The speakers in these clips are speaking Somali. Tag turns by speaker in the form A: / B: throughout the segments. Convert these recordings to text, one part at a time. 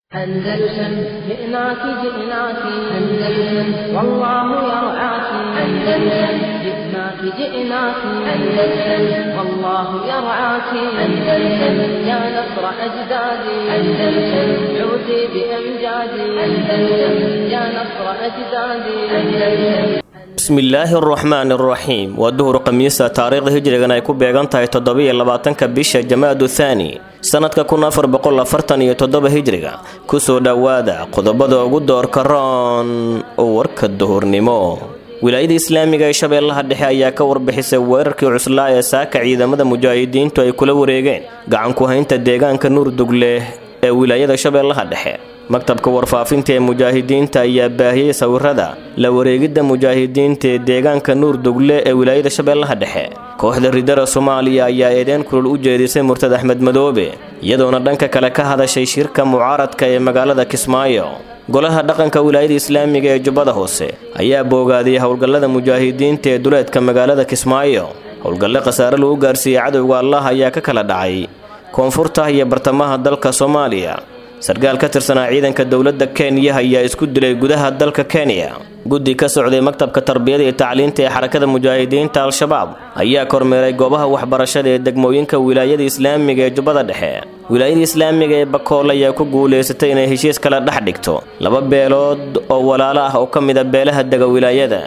A: أندلسن جئناك جئناك أندلسن والله يرعاك أندلسن جئناك جئناك أندلسن والله يرعاك أندلسن يا نصر أجدادي أندلسن عودي بأمجادي أندلسن يا نصر أجدادي أندلسن
B: bismillaahi araxmaan araxiim waa duhur khamiisa taariikhda hijrigan ay ku beegan tahay toddobiyo labaatanka bisha jamaadu thaani sannadka kun afar boqol afartan iyo toddoba hijriga kusoo dhowaada qodobada ugu doorka roon oo warka duhurnimo wilaayada islaamiga ee shabeellaha dhexe ayaa ka warbixisay weerarkii cuslaa ee saaka ciidamada mujaahidiintu ay kula wareegeen gacanku haynta deegaanka nuurdugle ee wilaayada shabeellaha dhexe maktabka warfaafinta ee mujaahidiinta ayaa baahiyey sawirada la wareegidda mujaahidiinta ee deegaanka nuurdugle ee wilaayada shabeellaha dhexe kooxda ridara soomaaliya ayaa eedeen kulul u jeedisay murtad axmed madoobe iyadoona dhanka kale ka hadashay shirka mucaaradka ee magaalada kismaayo golaha dhaqanka wilaayada islaamiga ee jubbada hoose ayaa boogaadiyey howlgallada mujaahidiinta ee duleedka magaalada kismaayo howlgalle khasaare lagu gaarsiiyey cadowga allah ayaa ka kala dhacay koonfurta iyo bartamaha dalka soomaaliya sarkaal ka tirsanaa ciidanka dowladda kenya ayaa isku dilay gudaha dalka kenya guddi ka socday maktabka tarbiyada iyo tacliinta ee xarakada mujaahidiinta al-shabaab ayaa kormeeray goobaha waxbarashada ee degmooyinka wilaayada islaamiga ee jubbada dhexe wilaayada islaamiga ee bakool ayaa ku guulaysatay inay heshiis kala dhex dhigto laba beelood oo walaalo ah oo ka mida beelaha dega wilaayada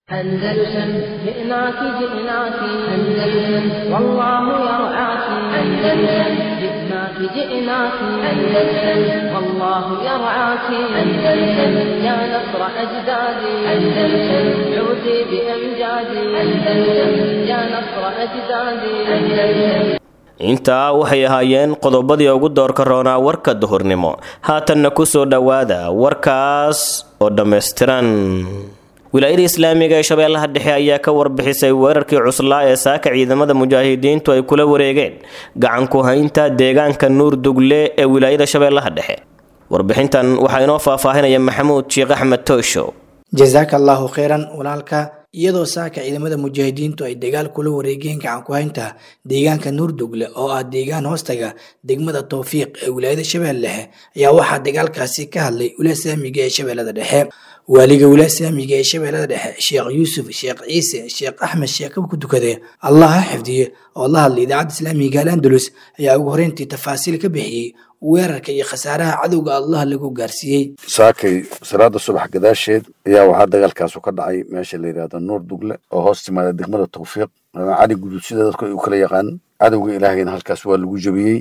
A: أندلسن جئناك جئناك أندلسن والله يرعاك أندلسن جئناك جئناك أندلسن والله يرعاك أندلسن يا نصر أجدادي أندلسن عودي بأمجادي أندلسن يا نصر أجدادي أندلسن
B: intaa waxay ahaayeen qodobadii ugu doorka roonaa warka duhurnimo haatanna ku soo dhowaada warkaas oo dhammaystiran wilaayada islaamiga ee shabeellaha dhexe ayaa ka warbixisay weerarkii cuslaa ee saaka ciidamada mujaahidiintu ay kula wareegeen gacanku haynta deegaanka nuurdugle ee wilaayada shabeellaha dhexe warbixintan waxaa inoo faahfaahinaya maxamuud sheekh axmed toosho
C: jasaaka allaahu kheyran walaalka iyadoo saaka ciidamada mujaahidiintu ay dagaal kula wareegeen gacanku haynta deegaanka nuurdugle oo ah deegaan hoostaga degmada towfiiq ee wilaayada shabeelle dhexe ayaa waxaa dagaalkaasi ka hadlay wilaaya islaamiga ee shabeellada dhexe waaliga wilaaya islaamiga ee shabeellada dhexe sheekh yuusuf sheekh ciise sheekh axmed sheekaba ku tukade allah ha xifdiye oo la hadlay idaacadda islaamiga al andalus ayaa ugu horeyntii tafaasiil ka bixiyey weerarka iyo khasaaraha cadowga allah lagu gaarsiiyey
D: saakay salaada subax gadaasheed ayaa waxaa dagaalkaasu ka dhacay meesha la yidhahdo nuur dugle oo hoos timaada degmada tawfiiq cali guduud sida dadku ay u kala yaqaan cadowga ilaahayna halkaas waa lagu jebiyey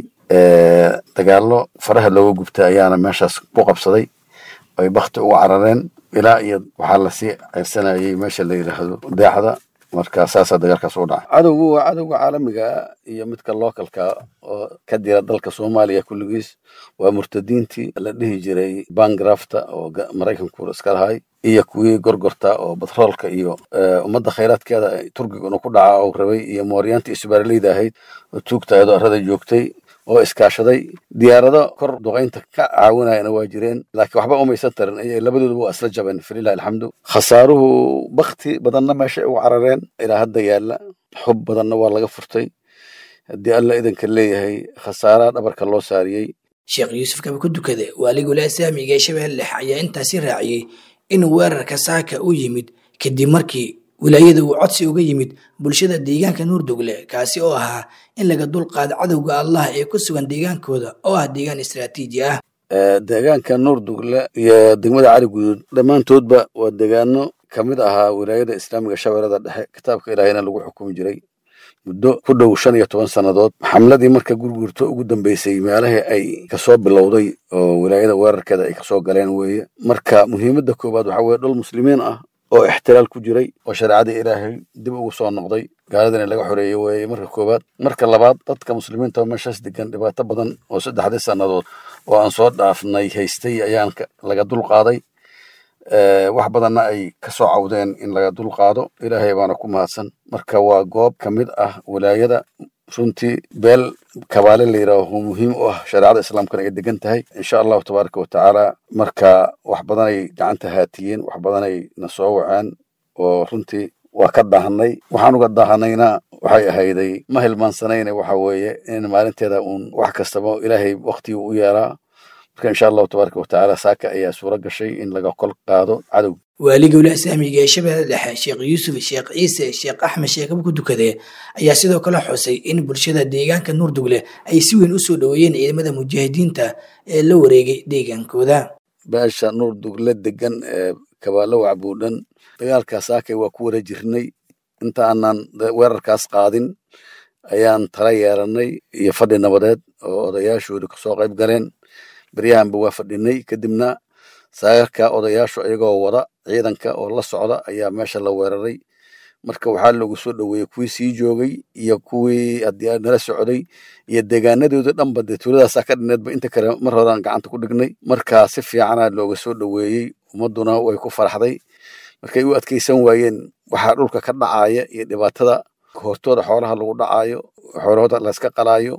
D: dagaallo faraha looga gubta ayaana meeshaas ku qabsaday ay bakti uga carareen ilaa iyo waxaa lasii ceyrsanayay meesha la yidhaahdo deexda marka saasaa dagaalkaas u dhacay cadowgu waa cadowga caalamiga iyo midka localka oo ka dira dalka soomaaliya kulligiis waa murtadiintii la dhihi jiray bangrafta oo maraykanku iska lahay iyo kuwii gorgorta oo batroolka iyo ummadda khayraadkeeda turkiguna ku dhaca oo rabay iyo mooryaantii isbaaraleyda ahayd oo tuugtaayadoo arrada joogtay oo iskaashaday diyaarado kor duqaynta ka caawinayana waa jireen laakiin waxba umaysan tarin ay labadooduba waa isla jabeen falilahi alxamdu khasaaruhu bakti badanna meesha ay ugu carareen ilaa hadda yaalla xub badanna waa laga furtay haddii alla idanka leeyahay khasaaraha dhabarka loo saariyey
C: sheekh yuusuf kaba ku dukade waaliga wilaaya islaamiga ee shabeelle dhexe ayaa intaasi raaciyey in weerarka saaka u yimid kadib markii wilaayada uu codsi uga yimid bulshada deegaanka nuurdugle kaasi oo ahaa in laga dulqaado cadowga allah ee ku sugan deegaankooda oo ah deegaan istraatiiji ah
D: deegaanka nuurdugle iyo degmada cali guduud dhammaantoodba waa deegaano ka mid ahaa wilaayada islaamiga shabeellada dhexe kitaabka ilaahayna lagu xukumi jiray muddo ku dhow shan iyo toban sannadood xamladii marka gurgurto ugu dambeysay meelahii ay kasoo bilowday oo wilaayada weerarkeeda ay kasoo galeen weeye marka muhiimadda koowaad waxaa weye dhul muslimiin ah oo ixtiraal ku jiray oo shareecadii ilaahay dib ugu soo noqday gaaladina laga xoreeyey weeye marka koowaad marka labaad dadka muslimiinta oo meeshaas degan dhibaato badan oo saddexdii sannadood oo aan soo dhaafnay haystay ayaan laga dulqaaday wax badanna ay ka soo cawdeen in laga dulqaado ilaahay baana ku mahadsan marka waa goob ka mid ah wilaayada runtii beel kabaale la yidhaaho muhiim u ah shareecada islaamkana ay degan tahay insha allahu tabaaraka wa tacaala marka wax badanay gacanta haatiyeen wax badanay na soo waceen oo runtii waa ka daahanay waxaan uga daahanayna waxay ahayday ma hilmaansanayne waxa weeye in maalinteeda uun wax kastaba ilaahay waktigii u yeelaa marka insha allahu tabaaraka watacaala saaka ayaa suuro gashay in laga kol qaado cadowga
C: waaliga wilaaya islaamiga ee shabeelle dhexe sheekh yuusuf sheekh ciise sheekh axmed sheekab ku dukade ayaa sidoo kale xusay in bulshada deegaanka nuurdugle ay si weyn u soo dhoweeyeen ciidamada mujaahidiinta ee la wareegay deegaankooda
D: beesha nuur dugle degan ee kabaalo wacbuudhan dagaalkaas saakay waa ku wara jirnay inta aanan weerarkaas qaadin ayaan tala yeelanay iyo fadhi nabadeed oo odayaashooda kasoo qayb galeen beryahanba waa fadhinay kadibna saagarka odayaashu iyagoo wada ciidanka oo la socda ayaa meesha la weeraray marka waxaa loogu soo dhoweeyey kuwii sii joogay iyo kuwii haddii nala socday iyo deegaanadooda dhanba dee tuuladaasaa ka dhineedba inta kale mar horaan gacanta ku dhignay marka si fiicana looga soo dhoweeyey ummadduna way ku faraxday markay u adkeysan waayeen waxaa dhulka ka dhacaya iyo dhibaatada hortooda xoolaha lagu dhacaayo xoolahooda layska qalaayo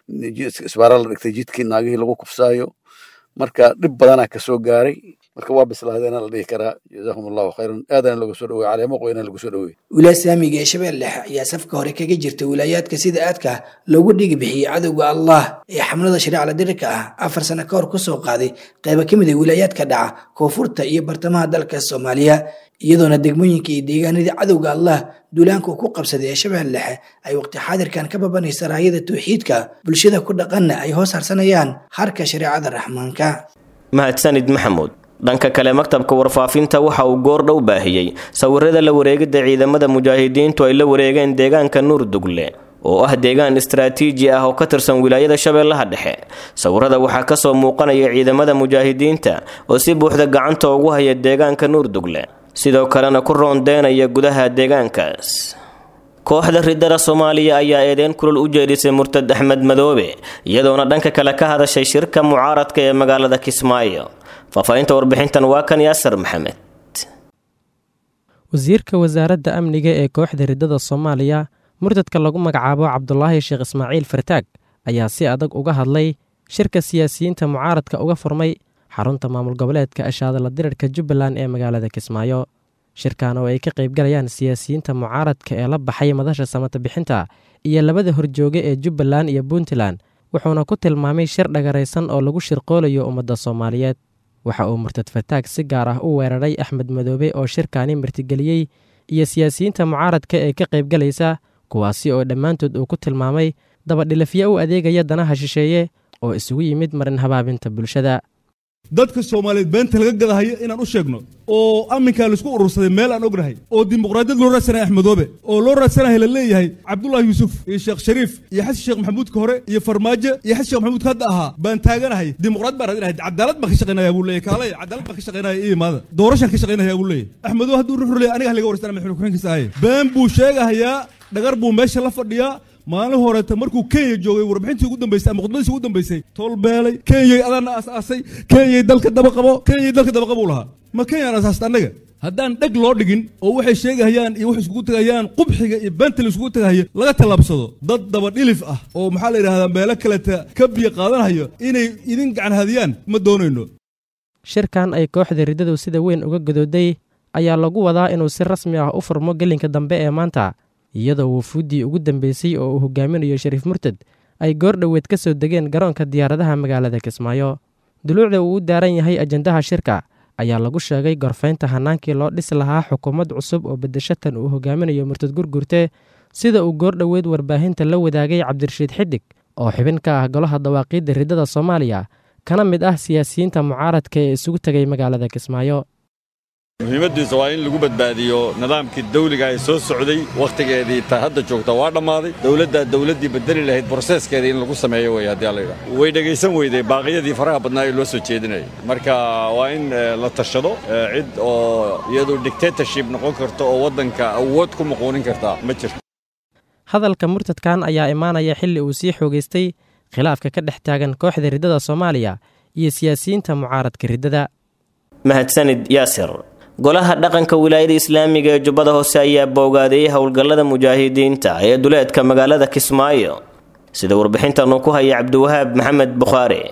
D: isbaara la dhigtay jidkii naagihii lagu kufsaayo marka dhib badanaa kasoo gaaray marka waa bislaadeena la dhihi karaa jazakum allahu khayran aadana looga soo dhowey caleemo qoyna lagu soo dhowey
C: wilaaya islaamiga ee shabeelle dhexe ayaa safka hore kaga jirta wilaayaadka sida aadka loogu dhigi bixiyey cadowga allah ee xamlada shariicala dirirka ah afar sano ka hor kusoo qaaday qayba ka mid a wilaayaadka dhaca koonfurta iyo bartamaha dalka soomaaliya iyadoona degmooyinka iyo deegaanadii cadowga allah duulaanka uu ku qabsaday ee shabeelle dhexe ay waqti xaadirkan ka babanaysa raayada tawxiidka bulshada ku dhaqanna ay hoos harsanayaan harka shareecada raxmaanka
B: mahadsanid maxamuud dhanka kale maktabka warfaafinta waxa uu goordhow baahiyey sawirada la wareegidda ciidamada mujaahidiintu ay la wareegeen deegaanka nuurdugle oo ah deegaan istaraatiiji ah oo ka tirsan wilaayada shabeellaha dhexe sawirada waxaa kasoo muuqanaya ciidamada mujaahidiinta oo si buuxda gacanta ugu haya deegaanka nuurdugle sidoo kalena ku roondeynaya gudaha deegaankaas kooxda ridada soomaaliya ayaa eedeyn kulul u jeedisay murtad axmed madoobe iyadoona dhanka kale ka hadashay shirka mucaaradka ee magaalada kismaayo faahfaahinta warbixintan waa kan yaasar maxamed
E: wasiirka wasaaradda amniga ee kooxda ridada soomaaliya murtadka lagu magacaabo cabdulaahi sheekh ismaaciil fartaag ayaa si adag uga hadlay shirka siyaasiyiinta mucaaradka uga furmay xarunta maamul goboleedka ashaadala dirirka jubbaland ee magaalada kismaayo shirkan oo ay ka qaybgalayaan siyaasiyiinta mucaaradka ee la baxay madasha samata bixinta iyo labada horjooge ee jubbaland iyo puntland wuxuuna ku tilmaamay shir dhagaraysan oo lagu shirqoolayo ummadda soomaaliyeed waxa uu murtad fartaag si gaar ah u weeraray axmed madoobe oo shirkaani martigeliyey iyo siyaasiyiinta mucaaradka ee ka qaybgalaysa kuwaasi oo dhammaantood uu ku tilmaamay dabadhilafyo u adeegaya danaha shisheeye oo isugu yimid marin habaabinta bulshada
F: dadka soomaaliyeed beenta laga gadahayo inaan u sheegno oo amminkaa laisku urursaday meel aan ognahay oo dimuqraadiyad loo raadsanaya axmedoobe oo loo raadsanahay la leeyahay cabdullahi yuusuf iyo sheekh shariif iyo xasan sheekh maxamuudka hore iyo farmaajo iyo xasan sheekh maxamuudka hadda ahaa baan taaganahay dimuqraad baan raadinahay cadaalad baan ka shaqaynaya buu leeyahay kaalay cadaalad baan ka shaqaynaya iyo imaada doorashaan ka shaqaynaya buu leeyahay axmedoobe hadduu ruxur leeyahay aniga laga warsan madaxweyne ku-xigeenkiisa ahaye been buu sheegahayaa dhagar buu meesha la fadhiyaa maalin horeeta markuu kenya joogay warbixintii ugu dambeysay ama khudbadiisii ugu dambeysay toolbeelay kenyay adaana aas-aasay kenyay dalka daba qabo kenyay dalka daba qabuu lahaa ma kenyaan asaasta annaga haddaan dheg loo dhigin oo waxay sheegahayaan iyo waxay iskugu tegahayaan qubxiga iyo beenta la iskugu tegahaya laga tallaabsado dad daba dhilif ah oo maxaa la yidhahdaa meelo kaleta ka biyo qaadanayo inay idin gacan hadiyaan ma doonayno
E: shirkan ay kooxda riddadu sida weyn uga godooday ayaa lagu wadaa inuu si rasmi ah u furmo gelinka dambe ee maanta iyadoo wufuuddii ugu dambeysay oo uu hogaaminayo shariif murtad ay goor dhoweed ka soo degeen garoonka diyaaradaha magaalada kismaayo duluucda uu u daaran yahay ajandaha shirka ayaa lagu sheegay gorfaynta hanaankii loo dhisi lahaa xukuumad cusub oo bedeshatan uu hogaaminayo murtad gurgurte sida uu goor dhoweed warbaahinta la wadaagay cabdirashiid xidig oo xibin ka ah golaha dawaaqiidda riddada soomaaliya kana mid ah siyaasiyiinta mucaaradka ee isugu tegay magaalada kismaayo
G: muhiimaddiisa waa in lagu badbaadiyo nidaamkii dawliga ee soo socday wakhtigeedii ta hadda joogta waa dhammaaday dowladdaa dowladdii bedeli lahayd broseeskeedii in lagu sameeyo wey haddii alla yidhaha way dhegaysan weyday baaqiyadii faraha badnaa ee loo soo jeedinayay marka waa in la tashado cid oo iyadu dictatorship noqon karto oo waddanka awood ku muquunin kartaa ma jirto
E: hadalka murtadkan ayaa imaanaya xilli uu sii xoogaystay khilaafka ka dhex taagan kooxda riddada soomaaliya iyo siyaasiyiinta mucaaradka riddada
B: mahadsanid yaasir golaha dhaqanka wilaayada islaamiga ee jubbada hoose ayaa boogaadeeyey howlgallada mujaahidiinta ee duleedka magaalada kismaayo sida warbixintan uu ku haya cabdiwahaab maxamed bukhaari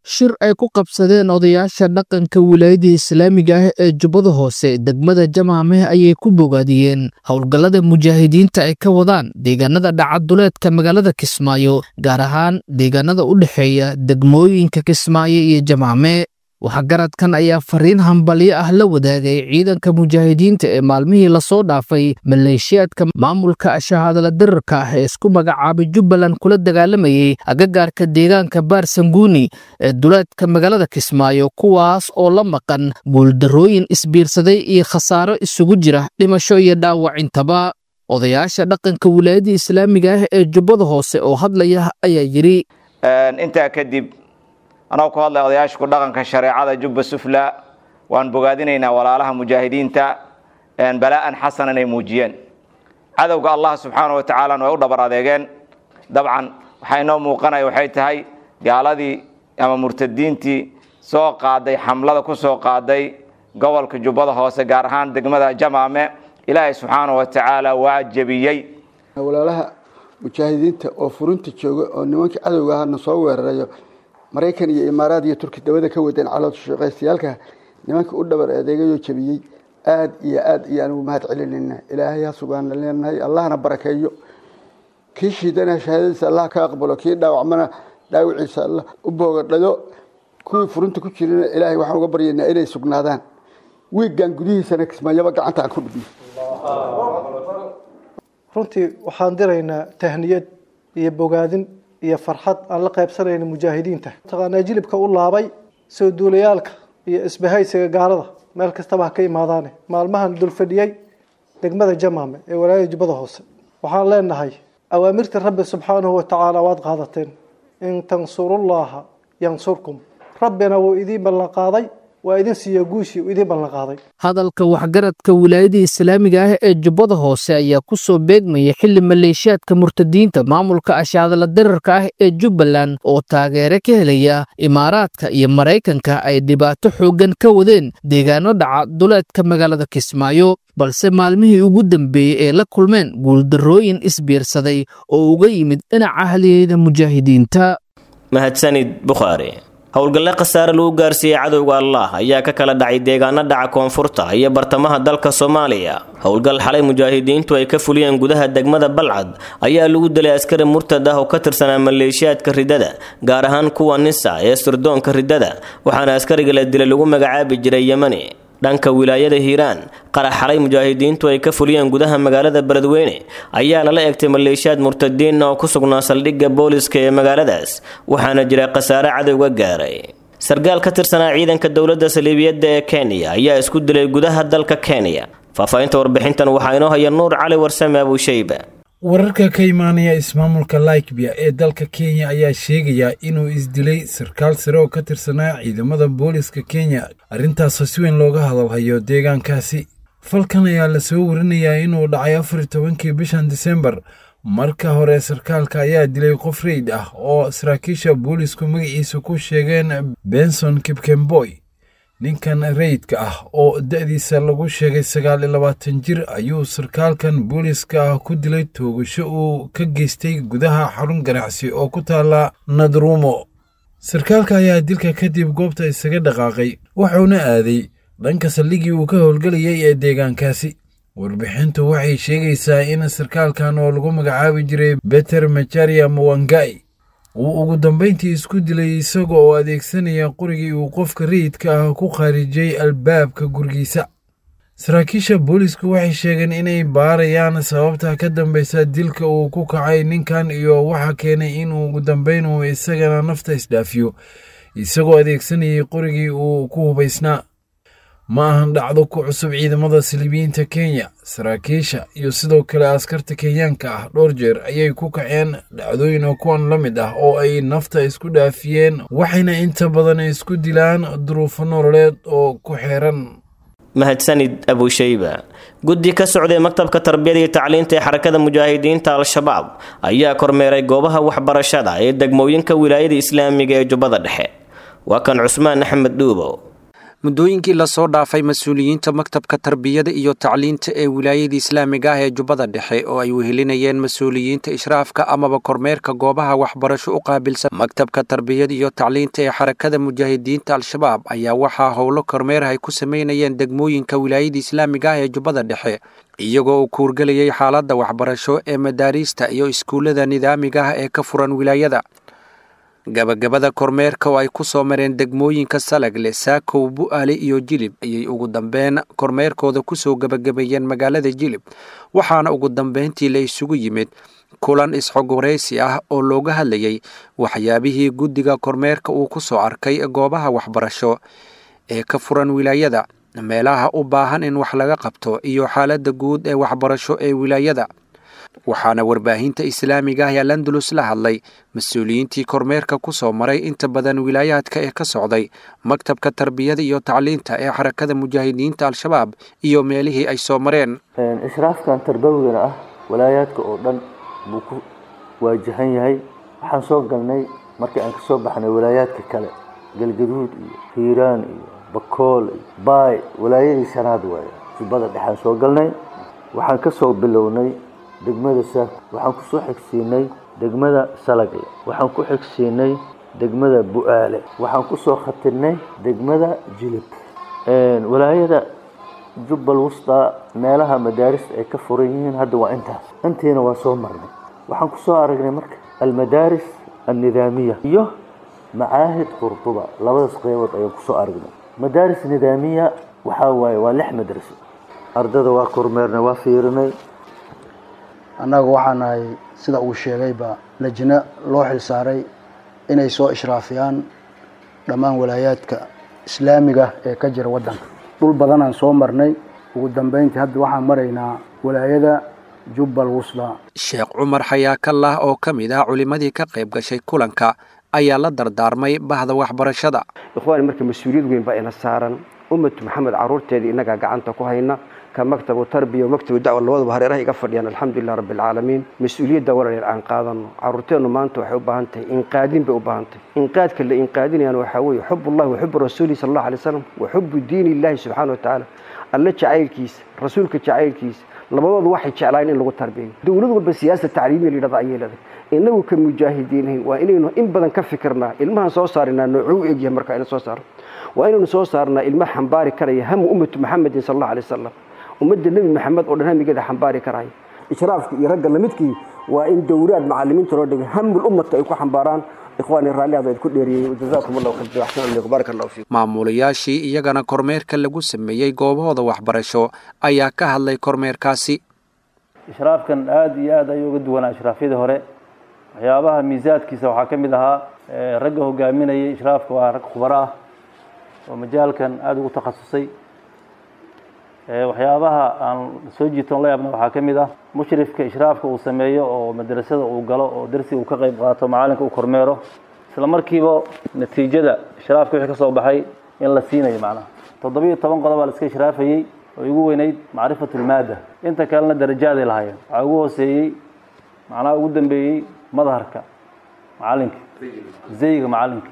H: shir ay ku qabsadeen odayaasha dhaqanka wilaayada islaamiga ah ee jubbada hoose degmada jamaameh ayay ku bogaadiyeen howlgallada mujaahidiinta ay ka wadaan deegaanada dhacaduleedka magaalada kismaayo gaar ahaan deegaanada u dhexeeya degmooyinka kismaayo iyo jamaame waxgaradkan ayaa fariin hambalyo ah la wadaagay ciidanka mujaahidiinta ee maalmihii lasoo dhaafay maleeshiyaadka maamulka shahaadala dirarka ah ee isku magacaabay jubbaland kula dagaalamayay agagaarka deegaanka baarsanguuni ee duleedka magaalada kismaayo kuwaas oo la maqan guuldarrooyin isbiirsaday iyo khasaaro isugu jira dhimasho iyo dhaawacintaba odayaasha dhaqanka wilaayada islaamiga ah ee jubbada hoose oo hadlaya ayaa yidhi
I: intaa kadib anagoo ku hadlay odayaasha ku dhaqanka shareecada jubba sufla waan bogaadinaynaa walaalaha mujaahidiinta balaa'an xasanan ay muujiyeen cadowga allah subxaana wa tacaalana way u dhabar adeegeen dabcan waxaa inoo muuqanaya waxay tahay gaaladii ama murtadiintii soo qaaday xamlada ku soo qaaday gobolka jubbada hoose gaar ahaan degmada jamaame ilaahay subxaana wa tacaala waa jebiyey
J: walaalaha mujaahidiinta oo furinta jooga oo nimankii cadowga ahana soo weerarayo maraykan iyo imaaraad iyo turki dabada ka wadeen caloosha shaqaystayaalka nimankii u dhabar adeegayoo jebiyey aad iyo aad iyo anugu mahad celinayna ilaahay ha sugaana leenahay allahna barakeeyo kii shiidana shahaadadiisa allah ka aqbalo kii dhaawacmana dhaawiciisa allah u boogadhayo kuwii furinta ku jirana ilaahay waxaan uga baryaynaa inay sugnaadaan wiiggan gudihiisana kismaayaba gacanta aan ku dhigno
K: runtii waxaan diraynaa tahniyad iyo bogaadin iyo farxad aan la qaybsanayna mujaahidiinta taqaanaa jilibka u laabay soo duulayaalka iyo isbahaysiga gaalada meel kastaba ha ka imaadaane maalmahan dulfadhiyey degmada jamaame ee walaayada jubbada hoose waxaan leenahay awaamirta rabbi subxaanahu wa tacaala waad qaadateen in tansurullaha yansurkum rabbina wuu idiin ballanqaaday waa idin siiya guushii uu idiin ballanqaaday
H: hadalka waxgaradka wilaayada islaamiga ah ee jubbada hoose ayaa ku soo beegmaya xili maleeshiyaadka murtadiinta maamulka ashaadala dirarka ah ee jubbaland oo taageere ka helaya imaaraadka iyo maraykanka ay dhibaato xooggan ka wadeen deegaano dhaca duleedka magaalada kismaayo balse maalmihii ugu dambeeyey ee la kulmeen guuldarrooyin isbiirsaday oo uga yimid dhinaca haliyeyda mujaahidiinta
B: mahadsanid bukhaari howlgalle khasaare lagu gaarsiiyey cadowga allah ayaa ka kala dhacay deegaano dhaca koonfurta iyo bartamaha dalka soomaaliya howlgal xalay mujaahidiintu ay ka fuliyeen gudaha degmada balcad ayaa lagu dilay askari murtad ah oo ka tirsanaa maleeshiyaadka ridada gaar ahaan kuwa nisa ee sirdoonka ridada waxaana askariga la dilay lagu magacaabi jiray yemani dhanka wilaayada hiiraan qarax xalay mujaahidiintu ay ka fuliyeen gudaha magaalada beledweyne ayaa lala egtay maleeshiyaad murtadiinna oo ku sugnaa saldhigga booliska ee magaaladaas waxaana jira khasaare cadowga gaaray sargaal ka tirsanaa ciidanka dowladda saliibiyadda ee kenya ayaa isku dilay gudaha dalka kenya faahfaahinta warbixintan waxaa inoo haya nuur cali warsame abuushayba
L: wararka ka imaanaya ismaamulka laikbia ee dalka kenya ayaa sheegaya inuu isdilay sarkaal sare oo ka tirsanaa ciidamada booliska kenya arrintaasoo si weyn looga hadalhayo deegaankaasi falkan ayaa lasoo warinayaa inuu dhacay afar tobankii bishan disembar marka hore sarkaalka ayaa dilay qof reyd ah oo saraakiisha boolisku magaciisa ku sheegeen benson kipkemboy ninkan rayidka ah oo da'diisa lagu sheegay sagaal iyo labaatan jir ayuu sarkaalkan booliska ah ku dilay toogasho uu ka geystay gudaha xarun ganacsi oo ku taala nadrumo sarkaalka ayaa dilka kadib goobta isaga dhaqaaqay wuxuuna aaday dhanka saldhigii uu ka howlgelayay ee deegaankaasi warbixintu waxay sheegaysaa in sarkaalkan oo lagu magacaabi jiray beter macharia mawangai uu ugu dambayntii isku dilay isaga oo adeegsanaya qorigii uu qofka rayidka ah ku khaarijiyey albaabka gurigiisa saraakiisha boolisku waxay sheegeen inay baarayaan sababta ka dambaysa dilka uu ku kacay ninkan iyo waxa keenay in ugu dambayn uu isagana nafta isdhaafiyo isagoo adeegsanayay qorigii uu ku hubaysnaa ma ahan dhacdo ku cusub ciidamada saliibiyiinta kenya saraakiisha iyo sidoo kale askarta kenyaanka ah dhowr jeer ayay ku kaceen dhacdooyin oo kuwan la mid ah oo ay nafta isku dhaafiyeen waxayna inta badan isku dilaan duruufo nololeed oo ku xeeran
B: mahadsanid abushayba guddi ka socday maktabka tarbiyada iyo tacliinta ee xarakada mujaahidiinta al-shabaab ayaa kormeeray goobaha waxbarashada ee degmooyinka wilaayada islaamiga ee jubbada dhexe waa kan cusmaan axmed dhuubow
M: muddooyinkii lasoo dhaafay mas-uuliyiinta maktabka tarbiyada iyo tacliinta ee wilaayada islaamiga ah ee jubbada dhexe oo ay wehelinayeen mas-uuliyiinta ishraafka amaba kormeerka goobaha waxbarasho u qaabilsan maktabka tarbiyada iyo tacliinta ee xarakada mujaahidiinta al-shabaab ayaa waxaa howlo kormeer ay ku sameynayeen degmooyinka wilaayada islaamiga ah ee jubbada dhexe iyagoo uu kuurgelayay xaaladda waxbarasho ee madaariista iyo iskuullada nidaamiga ah ee ka furan wilaayada gabagabada kormeerka oo ay ku soo mareen degmooyinka salagle saakow bu'aale iyo jilib ayay ugu dambeyn kormeerkooda kusoo gabagabeeyeen magaalada jilib waxaana ugu dambeyntii la isugu yimid kulan isxogwaraysi ah oo looga hadlayay waxyaabihii guddiga kormeerka uu ku soo arkay goobaha waxbarasho ee ka furan wilaayada meelaha u baahan in wax laga qabto iyo xaaladda guud ee waxbarasho ee wilaayada waxaana warbaahinta islaamiga ah ee landulus la hadlay mas-uuliyiintii kormeerka ku soo maray inta badan wilaayaadka ee ka socday maktabka tarbiyada iyo tacliinta ee xarakada mujaahidiinta al-shabaab iyo meelihii ay soo mareen
N: ishraafkan tarbawigana ah walaayaadka oo dhan buu ku waajahan yahay waxaan soo galnay markii aan ka soo baxnay walaayaadka kale galgaduud iyo hiiraan iyo bakool iyo baay walaayadii shanaad waaye jubbada dhexaan soo galnay waxaan ka soo bilownay degmada saak waxaan ku soo xigsiinay degmada salagle waxaan ku xigsiinay degmada bu'aale waxaan ku soo khatirnay degmada jilib walaayada jubbal wusta meelaha madaarista ay ka furan yihiin hadda waa intaas intiina waa soo marnay waxaan ku soo aragnay marka almadaaris alnidaamiya iyo macaahid qurduba labadaas qeybood ayaan kusoo aragnay madaaris nidaamiya waxaa waaye waa lix madraso ardada waa kormeernay waa fiirinay
O: annaga waxaa nahay sida uu sheegayba lajna loo xilsaaray inay soo ishraafiyaan dhammaan walaayaadka islaamiga ee ka jira waddanka dhul badanaan soo marnay ugu dambeyntii hadda waxaan maraynaa walaayada jubbal wusda
M: sheekh cumar xayaakallah oo ka mid ah culimmadii ka qayb gashay kulanka ayaa la dardaarmay bahda waxbarashada
P: ikhwaani marka mas-uuliyad weyn baa ina saaran ummatu maxamed carruurteedii innagaa gacanta ku hayna ka maktabu tarbiya o maktabu dacwa labadaba hareeraha iga fadhiyaan alxamdulilah rabbi alcaalamiin mas-uuliyadda walalyar aan qaadano carruurteennu maanta waxay u baahan tahay inqaadin bay u baahan tahay inqaadka la inqaadinayaan waxaa weeye xubullahi wa xubu rasuulihi sala allahu alay slam wa xubu diini illahi subxaana wa tacaala alle jacaylkiisa rasuulka jacaylkiisa labadoodu waxay jeclaayeen in lagu tarbiyayo dowlad walba siyaasa tacliimiya layidhahda ayay leedahay innagu ka mujaahidiinahayn waa inaynu in badan ka fikirnaa ilmahan soo saarinaa noocuu egyahay marka ina soo saaro waa inaynu soo saarnaa ilma xambaari karaya hamu ummatu maxamedin sala allahu alay wasalam ummadda nebi maxamed oo dhan hamigeeda xambaari karaya ishraafka iyo ragga lamidkii waa in dowlaad macalimiinta loo dhigay hamul ummata ay ku xambaaraan ikhwaani raalli aad ku dheeriyey jazaakum allahu khayr axsan alaykum baarak allahu fiikum
M: maamulayaashii iyagana kormeerka lagu sameeyey goobahooda waxbarasho ayaa ka hadlay kormeerkaasi
Q: ishraafkan aada iyo aad ayuu uga duwanaa ishraafyadii hore waxyaabaha miisaadkiisa waxaa ka mid ahaa ragga hogaaminayay ishraafka waa rag khubaro ah oo majaalkan aada ugu takhasusay waxyaabaha aan soo jiitoon la yaabna waxaa ka mid ah mushrifka ishraafka uu sameeyo oo madrasada uu galo oo darsiga uu ka qayb qaato macalinka uu kormeero isla markiiba natiijada ishraafka wixii ka soo baxay in la siinayo macnaha toddobiyo toban qodob baa la iska ishraafayey oo igu weynayd macrifatulmaada inta kalena darajaaday lahaayeen waxaa ugu hooseeyey macnaha ugu dambeeyey madharka macalinka zayga macalinka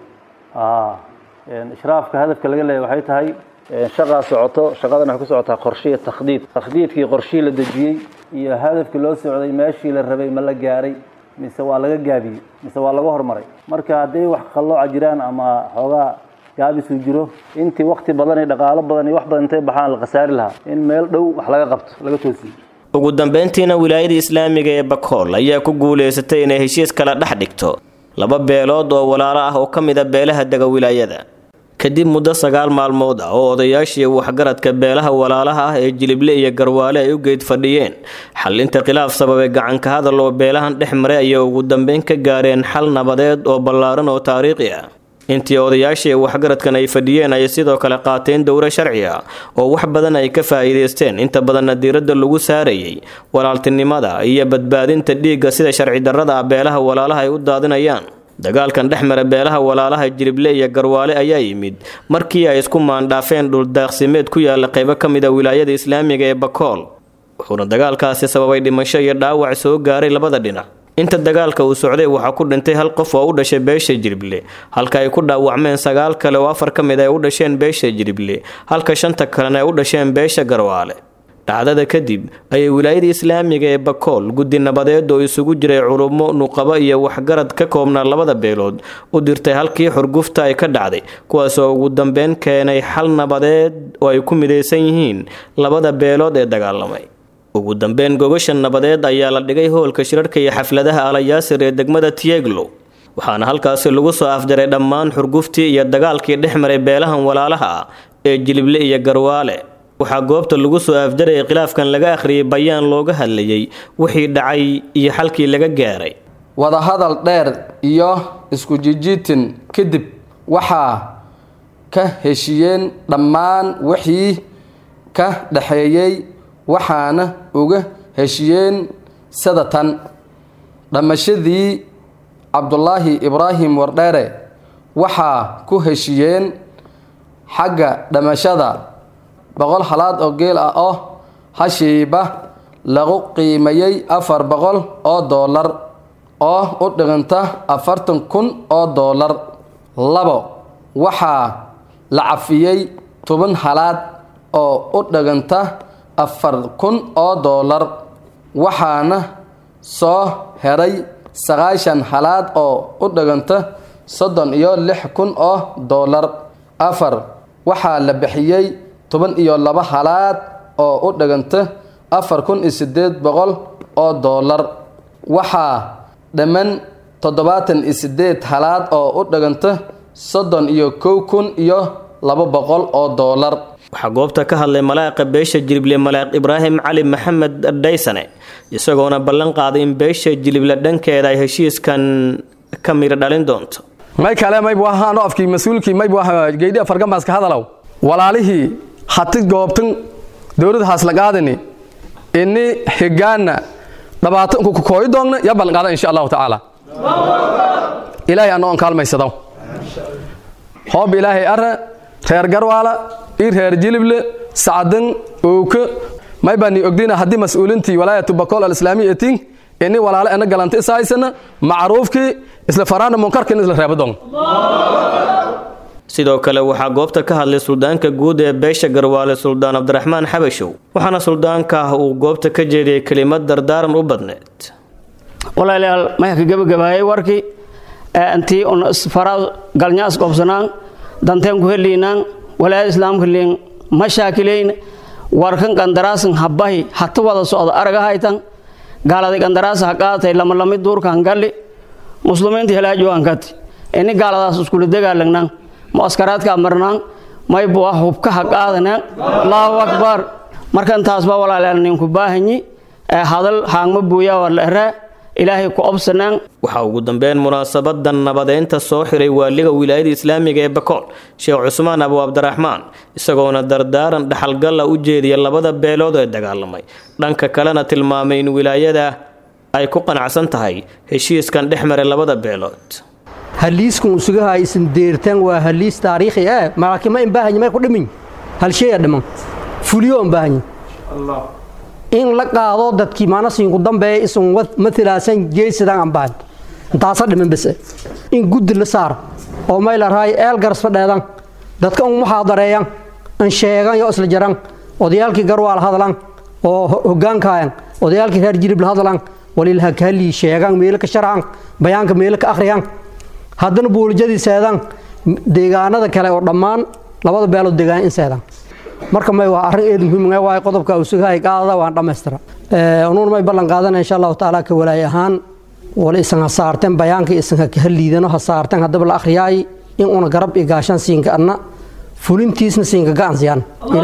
Q: ishraafka hadafka laga leeyahy waxay tahay shaqaa socoto shaqadan waxay ku socotaa qorshe iyo takhdiid takhdiidkii qorshihii la dejiyey iyo hadafkii loo socday meeshii la rabay ma la gaaray mise waa laga gaabiyey mise waa laga hormaray marka hadday wax qallooca jiraan ama xoogaa gaabisuu jiro intii wakti badan iyo dhaqaalo badan iyo wax badan intay baxaan la khasaari lahaa in meel dhow wax laga qabto laga toosiyo
B: ugu dambeyntiina wilaayada islaamiga ee bakool ayaa ku guulaysatay inay heshiis kala dhex dhigto laba beelood oo walaalo ah oo ka mid a beelaha dega wilaayada kadib muddo sagaal maalmood ah oo odayaashii waxgaradka beelaha walaalaha ah ee jilible iyo garwaale ay u geed fadhiyeen xalinta khilaaf sababay gacanka hadal oo beelahan dhex maray ayay ugu dambeyn ka gaareen xal nabadeed oo ballaaran oo taariikhi ah intii odayaashii waxgaradkan ay fadhiyeen ayay sidoo kale qaateen dowro sharci ah oo wax badan ay ka faa'iidaysteen inta badanna diiradda lagu saarayay walaaltinimada iyo badbaadinta dhiigga sida sharci darrada ah beelaha walaalaha ay u daadinayaan dagaalkan dhex mara beelaha walaalaha jirible iyo garwaale ayaa yimid markii ay isku maandhaafeen dhuldaaqsimeed ku yaala qaybo ka mid a wilaayada islaamiga ee bakool wuxuuna dagaalkaasi sababay dhimasho iyo dhaawac soo gaaray labada dhinac inta dagaalka uu socday waxaa ku dhintay hal qof oo u dhashay beesha jirible halka ay ku dhaawacmeen sagaal kale oo afar ka mid ay u dhasheen beesha jirible halka shanta kalena ay u dhasheen beesha garwaale dhacdada kadib ayay wilaayada islaamiga ee bakool guddi nabadeed oo isugu jiray culummo nuqabo iyo waxgarad ka koobnaa labada beelood u dirtay halkii xurgufta ay ka dhacday kuwaas oo ugu dambeyn keenay xal nabadeed oo ay ku midaysan yihiin labada beelood ee dagaalamay ugu dambeyn gogasha nabadeed ayaa la dhigay hoolka shirarhka iyo xafladaha alayaasir ee degmada tieglow waxaana halkaasi lagu soo afjaray dhammaan xurguftii iyo dagaalkii dhex maray beelahan walaalaha ah ee jilible iyo garwaale waxaa goobta lagu soo afjarayay khilaafkan laga akhriyay bayaan looga hadlayay wixii dhacay iyo xalkii laga gaaray
R: wadahadal dheer iyo isku jijiitin kadib waxaa ka heshiyeen dhammaan wixii ka dhexeeyey waxaana uga heshiyeen sadatan dhammashadii cabdulaahi ibraahim wardheere waxaa ku heshiyeen xagga dhammashada boqol halaad oo geel ah oo hashiiba lagu qiimayey afar boqol oo doolar oo u dhiganta afartan kun oo doolar labo waxaa la cafiyey toban halaad oo u dhiganta afar kun oo doolar waxaana soo heray sagaashan halaad oo u dhiganta soddon iyo lix kun oo doolar afar waxaa la bixiyey toban iyo laba halaad oo u dhiganta afar kun iyo sideed boqol oo doolar waxaa dhamman toddobaatan iyo sideed halaad oo u dhiganta soddon iyo kow kun iyo laba boqol oo doolar
B: waxaa goobta ka hadlay malaaqa beesha jilible malaaq ibraahim cali maxamed dhaysane isagoona ballan qaaday in beesha jilible dhankeeda ay heshiiskan ka miro dhalin doonto
R: may kale maybu ahaano afkii mas-uulkii maybu ahaa geydhi afargamaaska hadalow walaalihii hati goobtan dowladda haaslaqaadani ini higaana dhibaato ku kooyi doogna yaa ballanqaada insha allahu tacaala ilaahay anoo on kaalmaysado hoob ilaahay ara reer garwaala ii reer jilible sacdan owka may baa ni ogdina haddii mas-uulintii walaayatu bakool alislaamiya etin ini walaale ena galanta isahaysana macruufkii isla faraana munkarkin isla reeba doon
B: sidoo kale waxaa goobta ka hadlay suldaanka guud ee beesha garwaale suldaan cabdiraxmaan xabashow waxaana suldaanka ah uu goobta ka jeediyey kelimad dardaaran u badneed
S: walaalayaal maya ka gebagabaayay warkii intii un isfaraa galnya isqobsanaan danteen ku heliinaan walaayada islaamka liin mashaakileyn warkan qandaraasan habbahi hata wada socda araga haytan gaaladay qandaraasa ha qaatay lamalami duurkan galli muslimiinta helaajowankati ini gaaladaas iskula dagaalangnaan muaskaraadkaa marnaan maybu ah hubka ha qaadanaan allahu akbar markan taasba walaalayaal ninku baahanyi hadal haangma buuyaa war la eraa ilaahay ku obsanaan
B: waxaa ugu dambeyn munaasabadan nabadeynta soo xiray waaliga wilaayada islaamiga ee bakool sheekh cusmaan abu cabdiraxmaan isagoona dardaaran dhaxalgalla u jeediya labada beelood ee dagaalamay dhanka kalena tilmaamay in wilaayada ay ku qanacsan tahay heshiiskan dhex maray labada beelood
T: haliiskan usugaha isin deertaan waa haliis taariikhi ah malaakima in baahanyi may ku dhimin hal shay a dhiman fuliyo in baahanyi in la qaado dadkii maanasiinku dambeeya isun matalaasan geesidan aan baahan intaasa dhiman bese in guddi la saar oo may la raay eel garsba dheedan dadka un muxaadareeyan in sheegan yo isla jaran odayaalkii garwaal hadlan oo hogaankaayan odayaalkii reer jirib la hadlan walilha kahallii sheegan meelo ka sharcan bayaanka meelo ka akhriyan haddana buulijadii seedan deegaanada kale oo dhammaan labada beelood deegaan in seedan marka may waa arrin eed muhiim ah waay qodobka usugahay qaadada waan dhammaystira unuun may ballan qaadana insha allahu tacaala ka walaay ahaan wala isan ha saarteen bayaanka isan ha liidano ha saarteen haddaba la akhriyaay in una garab iyo gaashaan siinka adna fulintiisna siinka gacan siyaan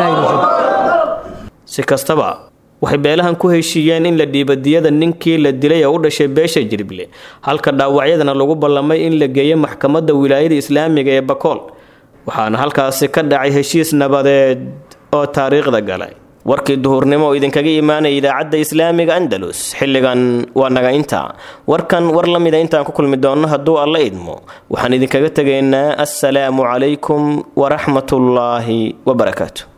B: si kastaba waxay beelahan ku heshiiyeen in la dhiiba diyada ninkii la dilay ee u dhashay beesha jirible halka dhaawacyadana lagu ballamay in la geeyo maxkamadda wilaayada islaamiga ee bakool waxaana halkaasi ka dhacay heshiis nabadeed oo taariikhda galay warkii duhurnimo oo idinkaga imaanaya idaacadda islaamiga andalus xilligan waa naga inta warkan war la mida intaan ku kulmi doonno hadduu alla idmo waxaan idinkaga tegaynaa assalaamu calaykum waraxmatullaahi wabarakaatu